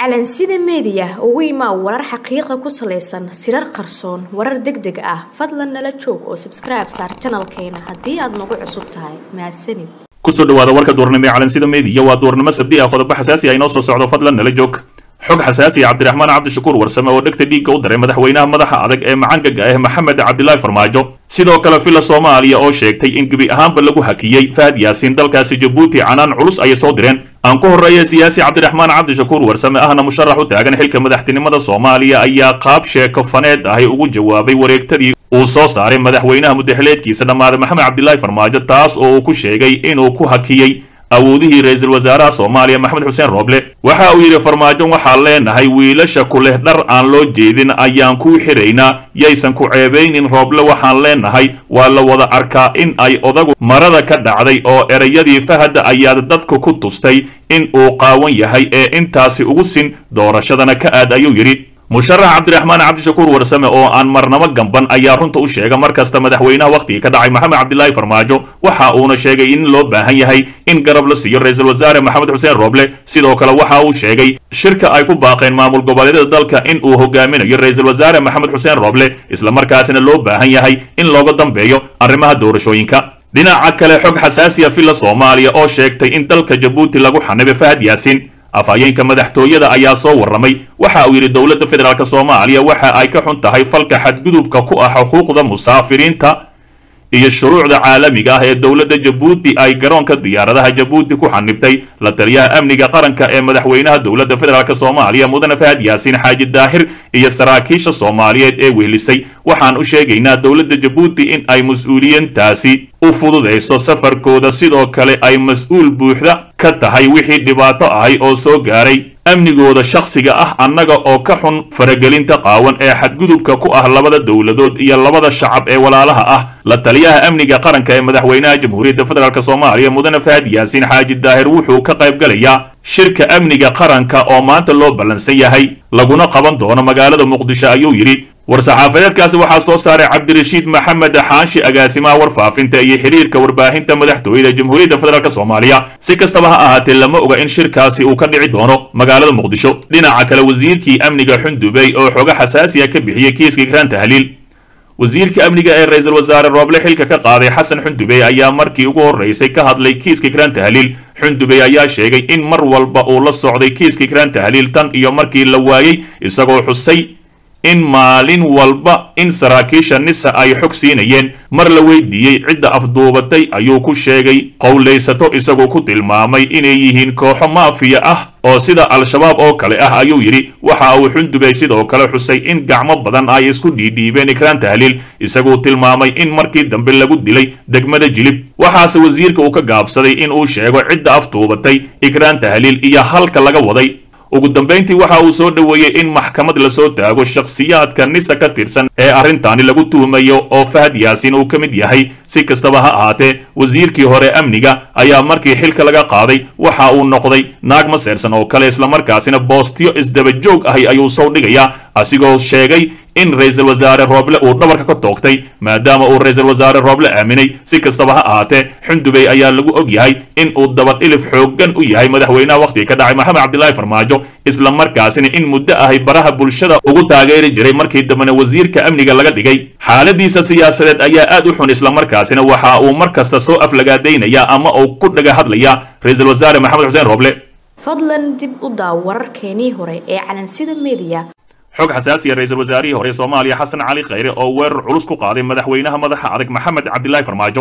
calansida meediya ugu imaa warar xaqiiqa ku salaysan sirar qarsoon warar deg deg ah fadlan nala joog oo sabskribe saar janalkeena haddii aad nagu cusub tahay mahadsanid kusoo dhawaada warka duurnimo ee calansida meediya waa duurnimo sabdi ah qodobo xasaasi ah inoo soo socdo fadlan nala joog xog xasaasi ah cabdiraxmaan cabdishakuur warsame oo dhegta dhiigga u daray madaxweynaha madaxa adag ee macangaga ah maxamed cabdilaahi farmaajo sidoo kale villa soomaaliya oo sheegtay in gebi ahaanba lagu hakiyey fahad yaasiin dalkaasi jabuuti canaan culus ayay soo direen aan ku horreeya siyaasi cabdiraxmaan cabdishakuur warsame ahna musharax u taagan xilka madaxtinimada soomaaliya ayaa qaab sheeko faneed ahi ugu jawaabay wareegtadii uu soo saaray madaxweynaha mudaxileedkiisa dhammaaday maxamed cabdilaahi farmaajo taas oo uu ku sheegay inuu ku hakiyey awoodihii ra-iisul wasaaraha soomaaliya maxamed xuseen rooble waxa uu yidhi farmaajo waxaan leenahay wiilasha ku leh dhar aan loo jeedin ayaan kuu xiraynaa yaysan ku ceebaynin rooble waxaan leenahay waa la wada arkaa in ay odagu marada ka dhacday oo erayadii fahada ayaad dadku ku tustay in uu qaawan yahay ee intaasi ugu sin doorashadana ka aad ayuu yidhi musharax cabdiraxmaan cabdishakuur warsame oo aan marnabo gamban ayaa runta u sheega mar kasta madaxweynaha wakhtigii ka dhacay maxamed cabdilaahi farmaajo waxa uuna sheegay in loo baahan yahay in garab la siiyo ra-iisul wasaare maxamed xuseen rooble sidoo kale waxa uu sheegay shirka ay ku baaqeen maamul goboleedyada dalka in uu hogaaminayo ra-iisul wasaare maxamed xuseen rooble islamarkaasina loo baahan yahay in looga dambeeyo arrimaha doorashooyinka dhinaca kale xog xasaasiya villa soomaaliya oo sheegtay in dalka jabuuti lagu xanibay fahad yaasiin afhayeenka madaxtooyada ayaa soo warramay waxa uu yidhi dowladda federaalk soomaaliya waxa ay ka xun tahay falka xadgudubka ku ah xuquuqda musaafiriinta iyo shuruucda caalamiga ah ee dowladda jabuuti ay garoonka diyaaradaha jabuuti ku xanibtay la taliyaha amniga qaranka ee madaxweynaha dowladda federaalk soomaaliya mudane fahad yaasiin xaaji daahir iyo saraakiisha soomaaliyeed ee wehlisay waxaan u sheegaynaa dowladda jabuuti in ay mas-uuliyiintaasi u fududayso safarkooda sidoo kale ay mas-uul buuxda ka tahay wixii dhibaato ahay oo soo gaaray amnigooda shakhsiga ah annaga oo ka xun faragelinta qaawan ee xadgudubka ku ah labada dowladood iyo labada shacab ee walaalaha ah la taliyaha amniga qaranka ee madaxweynaha jamhuuriyadda federaalk soomaaliya mudane fahad yaasiin xaaji daahir wuxuu ka qayb galayaa shirka amniga qaranka oo maanta loo ballansan yahay laguna qaban doono magaalada muqdisho ayuu yidhi war-saxaafadeedkaasi waxaa soo saaray cabdirashiid maxamed xaashi agaasimaha warfaafinta iyo xiriirka warbaahinta madaxtooyada jamhuuriyadda federaalk soomaaliya si kastaba ha ahaatee lama oga in shirkaasi uu ka dhici doono magaalada muqdisho dhinaca kale wasiirkii amniga xundubey oo xogo xasaasiya ka bixiyey kiiska graan tahliil wasiirka amniga ee ra-iisul wasaare rooble xilka ka qaaday xasan xundubey ayaa markii ugu horreysay ka hadlay kiiska graan tahliil xundubey ayaa sheegay in mar walba uu la socday kiiska graan tahliil tan iyo markii la waayey isagoo xusay in maalin walba in saraakiisha nisa ay xog siinayeen mar la weydiiyey cidda afduubatay ayuu ku sheegay qowlaysato isagoo ku tilmaamay inay yihiin kooxo maafiya ah oo sida al-shabaab oo kale ah ayuu yidhi waxa uu xundubey sidoo kale xusay in gacmo badan ay isku dhiidhiibeen ikraan tahliil isaguu tilmaamay in markii dambe lagu dilay degmada jilib waxaase wasiirka uu ka gaabsaday in uu sheego cidda afduubatay ikraan tahliil iyo halka laga waday ugu dambayntii waxa uu soo dhoweeyey in maxkamad lasoo taago shakhsiyaadka nisa ka tirsan ee arrintaani lagu tuhumayo oo fahad yaasiin uu ka mid yahay si kastaba ha ahaatee wasiirkii hore amniga ayaa markii xilka laga qaaday waxa uu noqday naag maseersan oo kale islamarkaasina boostiyo isdabajoog ahi ayuu soo dhigayaa asigoo sheegay in ra-iisul wasaare rooble uu dhabarka ka toogtay maadaama uu ra-iisul wasaare rooble aaminay si kastaba ha ahaatee xundubey ayaa lagu og yahay in uu dabadhilif xooggan u yahay madaxweynaha wakhtiga ka dhacay maxamed cabdilaahi farmaajo isla markaasina in muddo ahay baraha bulshada ugu taageeri jiray markii dambena wasiirka amniga laga dhigay xaaladiisa siyaasadeed ayaa aad u xun islamarkaasina waxa uu mar kasta soo aflagaadaynaya ama uu ku dhaga hadlaya ra-iisul wasaare maxamed xuseen rooble fadlan dib u daaw wararkeenii hore ee calansida meediya xog xasaasiya ra-iisul wasaarihii hore soomaaliya xasan cali khayre oo weerar culus ku qaaday madaxweynaha madaxa adag maxamed cabdilaahi farmaajo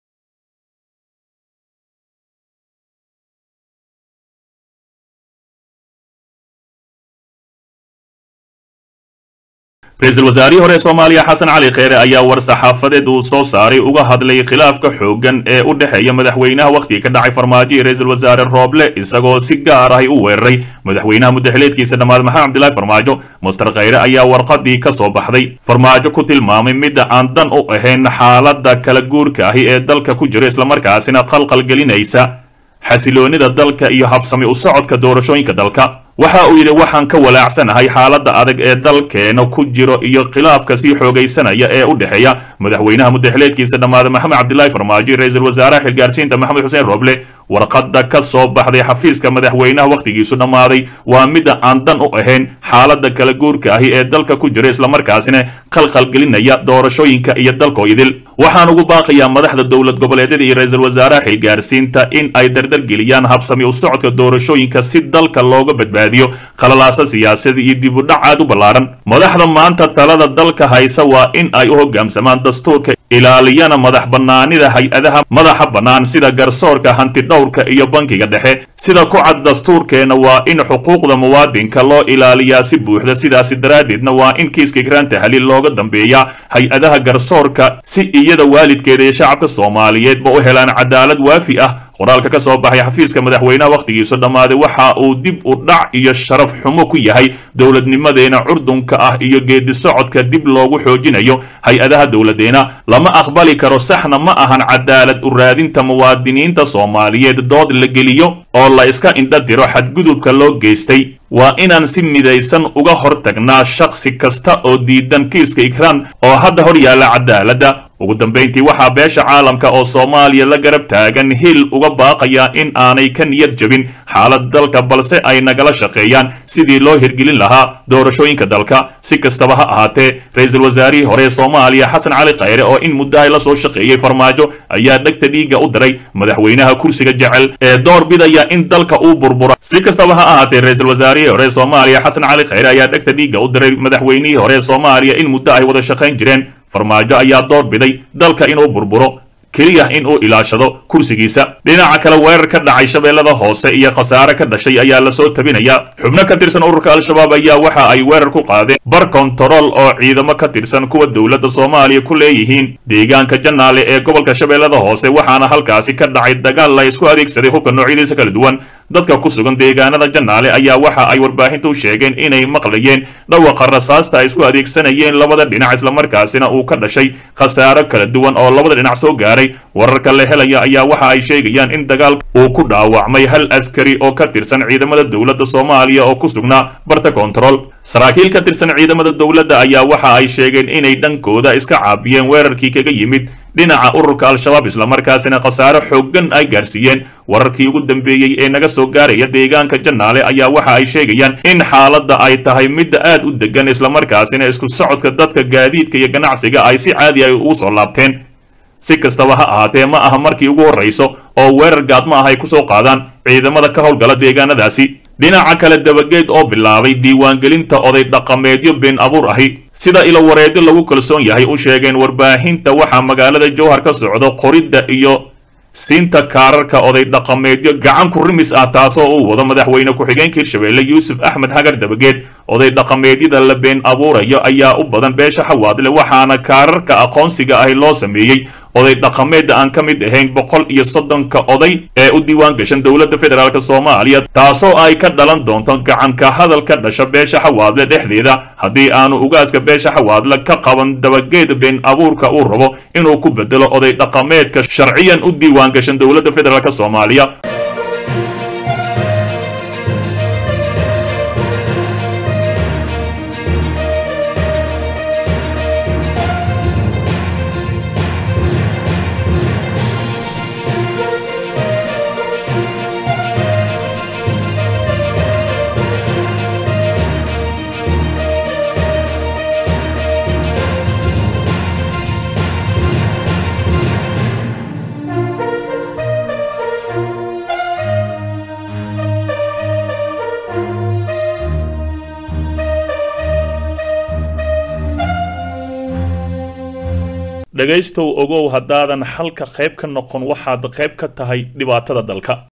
ra-iisul wasaarihii hore soomaaliya xasan cali kheyre ayaa war-saxaafadeed uu soo saaray uga hadlay khilaafka xooggan ee u dhexeeya madaxweynaha wakhtiga ka dhacay farmaajo iyo ra-iisul wasaare rooble isagoo si gaar ahi u weeraray madaxweynaha mudaxileedkiisa dhammaad maxamed cabdilaahi farmaajo master kheyre ayaa warqadii ka soo baxday farmaajo ku tilmaamay midda aan dan u ahayn xaaladda kala guurka ahi ee dalka ku jira islamarkaasina qalqal gelinaysa xasiloonida dalka iyo habsami u socodka doorashooyinka dalka waxa uu yidhi waxaan ka walaacsanahay xaaladda adag ee dalkeena ku jiro iyo khilaafka sii xoogaysanaya ee u dhexeeya madaxweynaha muddaxileedkiisa dhammaada maxamed cabdilaahi farmaajo ra-iisul wasaaraha xilgaarsiinta maxamed xuseen roble warqadda ka soo baxday xafiiska madaxweynaha wakhtigiisu dhammaaday waa midda aan dan u ahayn xaaladda kala guurka ahi ee dalka ku jira islamarkaasina khalkhalgelinaya doorashooyinka iyo dalkoo idil waxaan ugu baaqayaa madaxda dowlad goboleedyada iyo ra-iisul wasaaraha xilgaarsiinta in ay dardargeliyaan habsami u socodka doorashooyinka si dalka looga badbaadiyo khalalaasa siyaasada iyo dib u dhac aad u ballaaran madaxda maanta talada dalka haysa waa in ay u hoggaamsamaan dastuurka ilaaliyana madax bannaanida hay-adaha madaxa bannaan sida garsoorka hantidhowrka iyo bankiga dhexe sida ku cad dastuurkeena waa in xuquuqda muwaadinka loo ilaaliyaa si buuxda sidaasi daraaddeedna waa in kiiska ikraan tahliil looga dambeeyaa hay-adaha garsoorka si iyada waalidkeeda iyo shacabka soomaaliyeedba u helaan cadaalad waafi ah qoraalka ka soo baxay xafiiska madaxweynaha wakhtigiisu dhammaaday waxa uu dib u dhac iyo sharaf xumo ku yahay dowladnimadeena curdunka ah iyo geedi socodka dib loogu xoojinayo hay-adaha dowladeena lama aqbali karo saxna ma ahan cadaalad u raadinta muwaadiniinta soomaaliyeed dood la geliyo oo la iska indha diro xadgudubka loo geystay waa inaan si midaysan uga hortagnaa shakhsi kasta oo diidan kiiska ikraan oo hadda hor yaalla cadaaladda ugu dambayntii waxaa beesha caalamka oo soomaaliya la garab taagan hil uga baaqayaa in aanay ka niyad jabin xaalad dalka balse ay nagala shaqeeyaan sidii loo hirgelin lahaa doorashooyinka dalka si kastaba ha ahaatee ra-iisul wasaarihii hore ee soomaaliya xasan cali khayre oo in muddahay la soo shaqeeyey farmaajo ayaa dhegta dhiigga u diray madaxweynaha kursiga jecel ee door bidaya in dalka uu burbura si kastaba ha ahaatee ra-iisul wasaarihii hore ee soomaaliya xasan cali khayre ayaa dhegta dhiigga u diray madaxweynihii hore ee soomaaliya in muddo ay wada shaqayn jireen farmaajo ayaa door biday dalka inuu burburo keliya in uu ilaashado kursigiisa dhinaca kale weerar ka dhacay shabeellada hoose iyo khasaare ka dhashay ayaa lasoo tabinayaa xubno ka tirsan ururka al-shabaab ayaa waxa ay weerar ku qaadeen bar kontarool oo ciidamo ka tirsan kuwa dowladda soomaaliya ku leeyihiin deegaanka janaale ee gobolka shabeellada hoose waxaana halkaasi ka dhacay dagaal la isku adeegsaday hubka noocyadiisa kala duwan dadka ku sugan deegaanada janaale ayaa waxa ay warbaahinta u sheegeen inay maqlayeen dhawaqa rasaasta ay isku adeegsanayeen labada dhinac islamarkaasina uu ka dhashay khasaaro kala duwan oo labada dhinac soo gaaray wararka la helaya ayaa waxa ay sheegayaan in dagaalka uu ku dhaawacmay hal askari oo ka tirsan ciidamada dowladda soomaaliya oo ku sugnaa barta kontarool saraakiil ka tirsan ciidamada dowladda ayaa waxa ay sheegeen inay dhankooda iska caabiyeen weerarkii kaga yimid dhinaca ururka al-shabaab islamarkaasina khasaaro xooggan ay gaarsiiyeen wararkii ugu dambeeyey ee naga soo gaaraya deegaanka janaale ayaa waxa ay sheegayaan in xaaladda ay tahay midda aad u degan islamarkaasina isku socodka dadka gaadiidka iyo ganacsiga ay si caadi ay ugu soo laabteen si kastaba ha ahaatee ma aha markii ugu horrayso oo weerar gaadma ah ay ku soo qaadaan ciidamada ka howlgala deegaanadaasi dhinaca kale dabageed oo bilaabay diiwaangelinta oday dhaqameedyo been abuur ahi sida ilo wareedyo lagu kalsoon yahay u sheegeen warbaahinta waxaa magaalada jowhar ka socdo qoridda iyo siinta kaararka oday dhaqameedyo gacan ku rimis ah taasoo uu wado madaxweyne ku-xigeenka hirshabeelle yuusuf axmed hagar dabageed oday dhaqameedyada la been abuurayo ayaa u badan beesha xawaadle waxaana kaararka aqoonsiga ahi loo sameeyey oday dhaqameedda aan ka mid ahayn boqol iyo soddonka oday ee u diiwaan gashan dowladda federaalk soomaaliya taasoo ay ka dhalan doonto gacanka hadal ka dhasha beesha xawaadle dhexdeeda haddii aanu ugaaska beesha xawaadle ka qaban dabageed been abuurka uu rabo inuu ku bedelo oday dhaqameedka sharciyan u diiwaan gashan dowladda federaalk soomaaliya dhegaystow ogow haddaadan xalka qayb ka noqon waxaad qayb ka tahay dhibaatada dalka